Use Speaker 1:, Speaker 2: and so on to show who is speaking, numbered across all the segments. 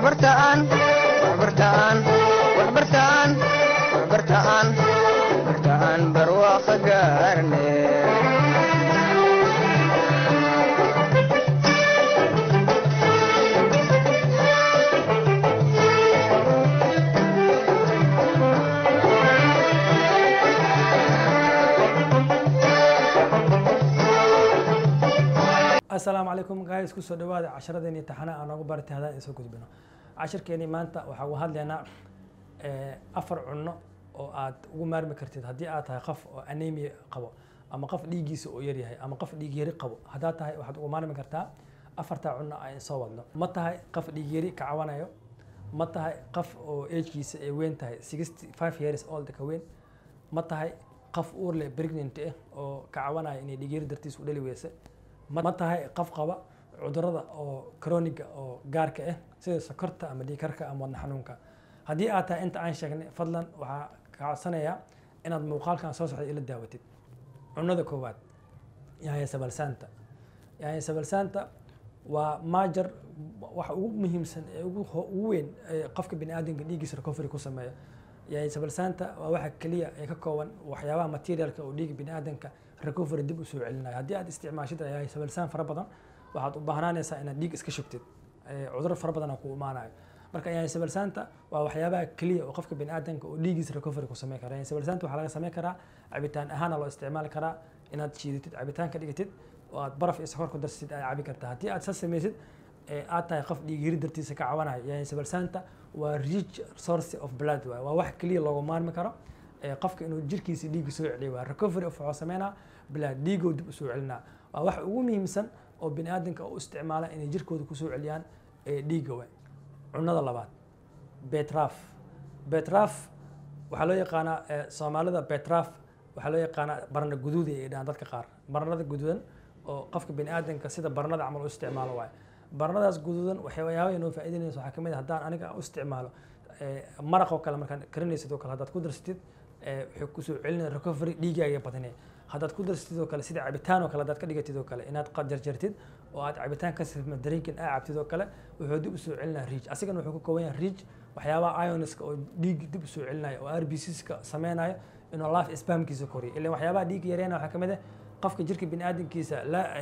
Speaker 1: waxbartaan waxbartaan waxbartaan waxbartaan waxbartaan barwaaqo gaarne
Speaker 2: asalaamu calaykum guys kusoo dhawaada casharadeenii taxana aan noogu baratay haddaan isoo gudbino cashirkeenii maanta waxaa uga hadlaynaa eh, afar cunno oo aad ugu maarmi kartid haddii aad tahay qof oo anemia qabo ama qof dhiiggiisa oo yaryahay ama qof dhiig yari qabo haddaad tahay waxaad ugu maarmi kartaa afartaa cunno aan soo wadno ma tahay qof dhiig yari ka cawanayo ma tahay qof oo agekiisa ay weyn tahay sixty five years old ka weyn ma tahay qof uur leh pregnant ah oo ka cawanaya inay dhiig yari dartiis u dhali weyse ma tahay qof qaba cudurada oo chroniga oo gaarka ah sida sokorta ama dhiigkarka ama wadna xanuunka haddii aad tahay inta aan sheegnay fadlan waxaa ka codsanayaa inaad muuqaalkan soo socda ila daawatid cunada koowaad yaaya sabalsaanta yaaya sabalsaanta waa maajar waxa ugu muhiimsan ee ugu ho- ugu weyn ee qofka biniaadamka dhiiggiisa recovery ku sameeyo yaaya sabalsaanta waa waxa keliya ee ka kooban waxyaabaha materialka oo dhiiga biniaadamka recovery dib u soo celinayo haddii aad isticmaashid yaaya sabalsaan fara badan waxaad u baahnaanaysaa inaad dhiig iska shubtid ee cudur fara badan ku imaanayo marka yaaya sabalsaanta waa waxyaabaha keliya oo qofka biniaadamka oo dhiiggiisa recovery ku sameyn kara yaaya sabalsaanta waxaa laga sameyn karaa cabitaan ahaana loo isticmaali karaa inaad shiidatid cabitaan ka dhigatid oo aad baraf iyo sokor ku darsid aad cabi kartaa haddii aad saas samaysid ee aad tahay qof dhiig yiri dartiisa ka cabanayo yaaya sabalsaanta waa rich source of blood waay waa wax keliya looga maarmi karo ee qofka inuu jirkiisa dhiigga soo celiyo waa recovery of wuxuu sameynaa blood dhiigoo dib usoo celinaa waa wax ugu muhiimsan oo biniaadamka u isticmaala inay jirkooda kusoo celiyaan ee dhiigga waay cunada labaad betraf betraf waxaa loo yaqaanaa eh, soomaalida betraf waxaa loo yaqaanaa barna guduud ay dhahaan dadka qaar barnada guduudan oo qofka biniaadamka sida barnada camal u isticmaalo waaye barnadaas guduudan waxyaabaha inoo faa'iidaynaysa waxaa kamid ah haddaan aniga u isticmaalo eh, maraq oo kale markaan karinaysid oo kale haddaad ku darsatid eh, waxay kusoo celinaya recovery dhiigaaga badanaya haddaad ku darsatid oo kale sida cabitaan oo kale haddaad ka dhigatid oo kale inaad qad jarjartid oo aad cabitaan ka sifma drinkin aa cabtid oo kale wuxuu dib usoo celinaya riij asigana wuxuu ka kooban yahay riij waxyaabaha ioniska oo dhiig dib usoo celinaya oo rbcska sameynayo inuu life spamkiisa koriyo ilan waxyaabaha dhiig yareena waxaa kamid ah qofka jirka biniaadamkiisa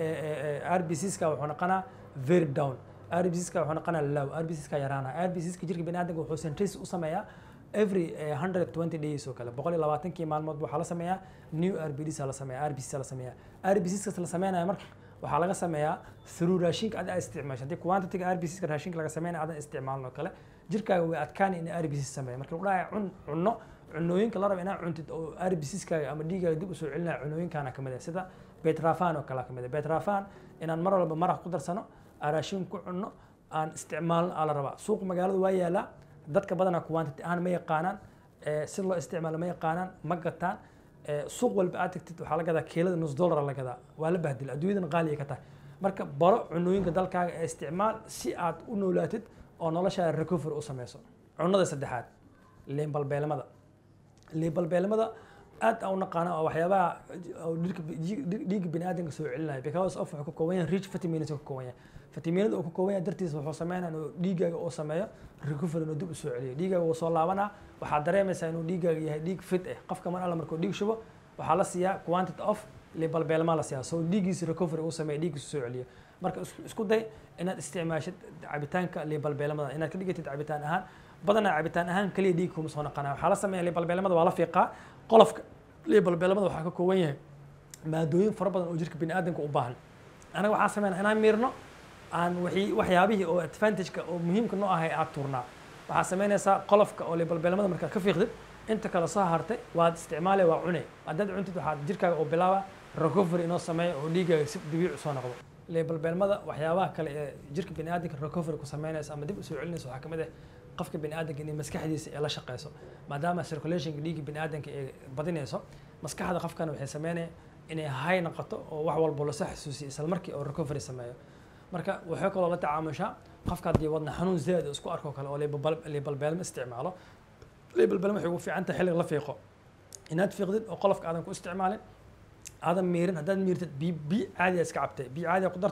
Speaker 2: rbcska wuxuu noqonaa very down rbcska wuxuu noqonaa low rbcska yaraana rbcska jirka biniaadamka wuxuu centris u sameeyaa every eh, 120 days oo kale boqol iyo labaatankii maalmood waxaa la sameeyaa new rbds la sameeyaa rbcs la sameeyaa rbcs la sameynaya marka waxaa laga sameeyaa through raashinka aad isticmaasho haddii quantity rbcs raashinka laga sameynaya aadan isticmaalin oo kale jirkaaga way adkaan in rbcs sameeya marka lagu dhahay cun cunno cunooyinka la raba inaad cuntid oo rbcskaaga ama dhiigaaga dib usoo celinaya cunooyinkaana kamid ah sida betrafan oo kale kamid ah betrafan inaan mar walba maraq ku darsano aan raashin ku cunno aan isticmaalno aa la rabaa suuq magaalada waa yaalaa dadka badanaa quantity ahaan ma yaqaanaan eh, si loo isticmaalo ma yaqaanaan ma gataan eh, suuq walba aad tagtid waxaa la gadaa kiilada nus dollar la gadaa waa la bahdila adduunyadan qaali ay ka tahay marka baro cunooyinka dalkaaga ee isticmaal si aad u noolaatid oo noloshaada recovery u sameyso cunada saddexaad liin balbeelmada liin balbeelmada aad aan u naqaana oo waxyaabaha oo dhirka dhiigga biniaadamka soo celinaya because of wuxuu ka kooban yahay rich vitamins ka kooban yahay fitaminada uu ka kooban yahay dartiisa wuxuu sameynaya inuu dhiigaaga uu sameeyo recovery inuu dib u soo celiyo dhiigaaga wuu soo laabanaa waxaad dareemaysaa inuu dhiigaaga yahay dhiig fit ah qofka mar alla markuu dhiig shubo waxaa la siiyaa quantity of libalbeelmaa la siiyaa so dhiiggiisa recovery uu sameeyo dhiiggiisa soo celiyo marka isku- isku day inaad isticmaashid cabitaanka libalbeelmada inaad ka dhigatid cabitaan ahaan badanaa cabitaan ahaan kaliya dhiig kuma soo naqanaya waxaa la sameeya libalbeelmada waa la fiiqaa qolofka libalbeelmada waxaa ka kooban yahay maadooyin fara badan oo jirka biniaadamka u baahan anaga waxaa sameynaa inaan miirno aan wixii- waxyaabihii oo advantageka oo muhiimka noo ahay aad tuurnaa waxaa sameynaysaa qolofka oo libalbeelmada markaad ka fiiqdid inta kale soo hartay waad isticmaale waa cune haddaad cuntid waxaad jirkaaga oo bilaaba recovery inoo sameeyo oo dhiigaaga si dabiici soo noqdo libalbeelmada waxyaabaha kale ee jirka biniaadamka recovery ku sameynaysa ama dib usoo celinaysa waxaa kamid ah qofka biniaadamka inay maskaxdiisa ee la shaqeyso maadaama circulationka dhiigga biniaadamka ee badinayso maskaxda qofkana waxay sameynaya inay hay noqoto oo wax walba lasoo xasuusiyo isla markii oo recovery sameeyo marka waxay kaloo la tacaamushaa qofka haddii wadna xanuun zaad isku arko kale oo libalbal- libalbeelmo isticmaalo libalbeelmo waxay ugu fiican tahay xilliga la fiiqo inaad fiiqdid oo qolofka aadan ku isticmaalin aadan miirin haddaad miirtid biyo biyo caadiya iska cabtay biyo caadiya ku dartay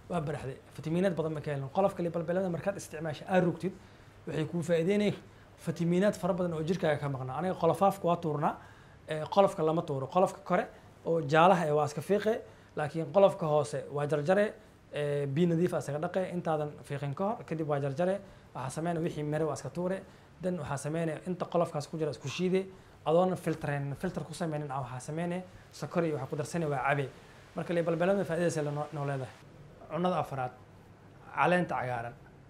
Speaker 2: waa baraxday fitamiinaad badan ma ka helin qolofka libalbeelada markaad isticmaasha aad rugtid waxay kuu faa'iideynaya fitamiinaad fara badan oo jirkaaga ka maqnaa aniga qolofaafka waa tuurnaa ee, qolofka lama tuuro qolofka kore oo jaalaha ee waa iska fiiqe laakiin qolofka hoose waa jarjare ee, biyo nadiif ah isaga dhaqe intaadan fiiqin ka hor kadib waa jarjare waxaa sameynaya wixii mere waa iska tuure dan waxaa sameynaya inta qolofkaas ku jira isku shiide adoona filtreyn filter ku sameynin ah waxaa sameynaya sokor iyo waxaa ku darsanaya waa cabe marka libalbeelada faa'iidaysa la noo noo leedahay cunnada afraad caleenta cagaaran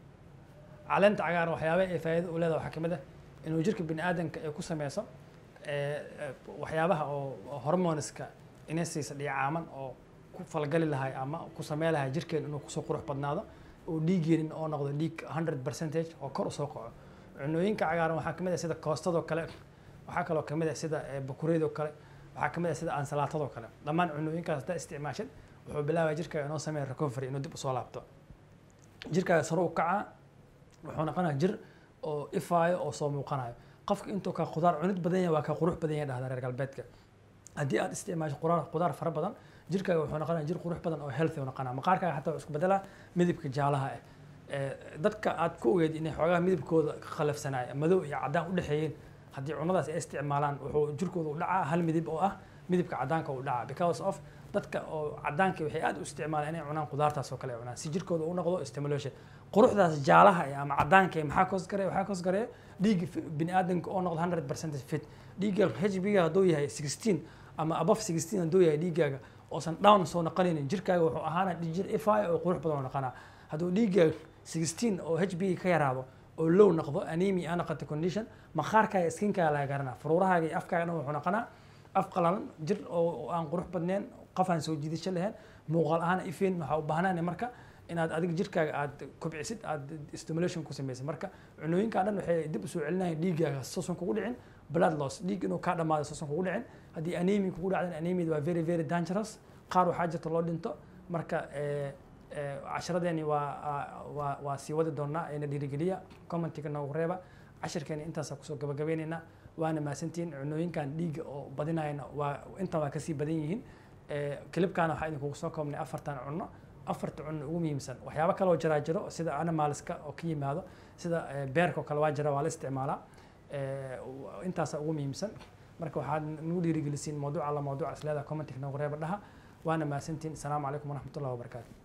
Speaker 2: caleenta cagaaran waxyaabaha ay faa'iido u leedahay waxaa ka mid ah inuu jirka bini aadanka ay ku sameyso ee, ee, waxyaabaha oo oo hormoneska inay siisa dhicaaman oo ku falgali lahay ama ku samey lahay jirkeen inuu kusoo qurux badnaado oo dhiiggeenin oo noqdo dhiig 100 percentage oo kor usoo kaco cunooyinka cagaaran waxaa ka mid ah sida koostadoo kale waxaa kaloo ka mid ah sida ee, bakureedoo kale waxaa ka mid ah sida ansalaatadoo kale dhammaan cunooyinkaas haddaa isticmaashid wuxuu bilaabaya jirkaaga inoo sameeya recovery inuu dib usoo laabto jirkaaga sare u kacaa wuxuu noqonaya jir oo ifaayo oo soo muuqanayo qofka intuu ka khudaar cunid badan yahay waa ka qurux badan yahay dhahda reer galbeedka haddii aad isticmaasho qudaar qudaar fara badan jirkaaga wuxuu noqonaya jir qurux badan oo healthy u noqonaya maqaarkaaga xataa wuxuu isku bedelaa midabka jaalaha ah Ee, dadka aad ku ogeed inay xoogaha midabkooda ka khalafsanaya madow iyo caddaan u dhexeeyeen haddii cunnadaas ay isticmaalaan wuxuu jirkooda u dhacaa hal midab oo ah midabka caddaanka u dhacaa because of dadka oo caddaanka waxay aad u isticmaalaan inay cunaan qudaartaas oo kale ay cunaan si jirkooda u noqdo stimulation quruxdaas jaalaha eh, ama caddaanka eh, maxaa koos gareeya waxaa koos gareeya dhiigga fi- bini aadanka oo noqdo 100 percentage fit dhiigga hb hadduu yahay 16 ama above 16 hadduu yahay dhiiggaaga oosan down soo noqonaynin jirkaaga wuxuu ahaana jir ifaayo oo qurux badan oo noqonaa hadduu dhiiggaaga 16 oo hb ka yaraado oo low noqdo anemia aa noqoto condition maqaarkaaga skinkaaga laga garanaa furuurahaaga iyo afkaaga dhan wuxuu noqonaa af qalalan jir oo oo aan qurux badnayn qof aan soo jiidasho lahayn muuqaal ahaan ifeen waxaa u baahnaan marka inaad adiga jirkaaga aad kobcisid aad stimulation ku samaysid marka cunooyinkaa dhan waxay dib usoo celinayaan dhiiggaaga suusan kugu dhicin blood loss dhiig inuu kaa dhamaado suusan kugu dhicin haddii anemia kugu dhacdan anemia waa very very dangerous qaar waxaa jirta loo dhinto marka eh, eh, casharadeeni waa waa waa sii wadi doonaa ina dhiirigeliya commentiga noogu reeba cashirkeeni intaasaa kusoo gabagabaynaynaa waana mahadsantihiin cunooyinkan dhiigga oo badinayana waa intan waa kasii badan yihiin Eh, kilibkaana waxaa idinkugu soo koobnay afartan cunno afarta cunno ugu muhiimsan waxyaabo kale oo jiraa jiro sida animalska oo ka yimaado sida eh, beerka oo kale waa jira waa la isticmaalaa Eh, intaasaa ugu muhiimsan marka waxaad nagu dhiirigelisiin mawduuc alla mawduuc isleedaha commentic noogu reeba dhaha waana mahadsantihiin asalaamu calaykum waraxmatullahi wabarakaatu